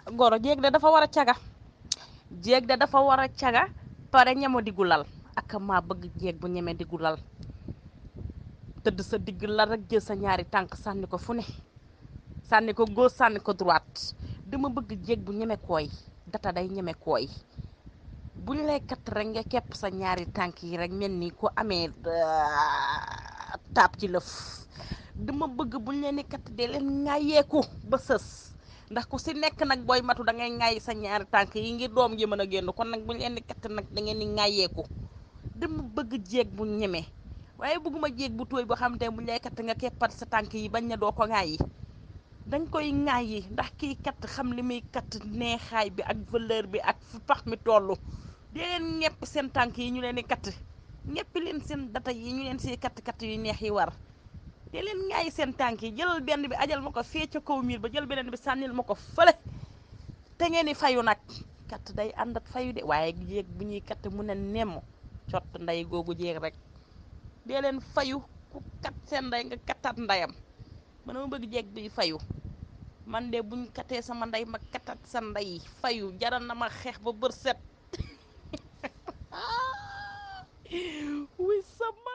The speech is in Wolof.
goro jéeg de dafa war a caga jéeg de dafa war a caga pare ñemo diggu lal ak maa bëgg jéeg bu ñeme diggu lal tëdd sa digg lal rek jël sa ñaari tànk sànni ko fu ne sànni ko gauche sànni ko droite dama bëgg jéeg bu ñeme kooy data day ñeme kooy buñ lay kat rek nga kepp sa ñaari tànk yi rek mel ni ko amee taab ci lëf dama bëgg buñ leen di kat dee leen ŋàyyeeku ba sës ndax ku si nekk nag booy matu da ngay ŋàyyi sa ñaari tànk yi ngir doom ji mën a génn kon nag buñ leen di kat nag da ngeen di ŋàyyeeku dama bëgg jéeg bu ñeme waaye bëgguma jéeg bu tooy boo xam te buñ lay kat nga keppat sa tànk yi bañ na doo ko ŋàyyi dañ koy ŋàyyi ndax kii kat xam li muy kat neexaay bi ak valeur bi ak fu pax mi toll di leen ñepp seen tànk yi ñu leen di kat ñeppi leen seen data yi ñu leen si kat kat yu neex yi war di leen ŋàyyi seen tànk yi jëlal benn bi ajal ma ko fee ca kaw miir ba jël beneen bi sànnil ma ko fële te ngeen di fayu nag kat day ànd ak fayu de waaye jéeg bu ñuy kat mu ne nemm cott nday googu jéeg rek dee leen fayu ku kat seen nday nga kattaat ndayam man ma bëgg jéeg bi fayu man de buñ katee sama ndey ma katat sa ndey fayu jaral na ma xeex ba bër set wuy sama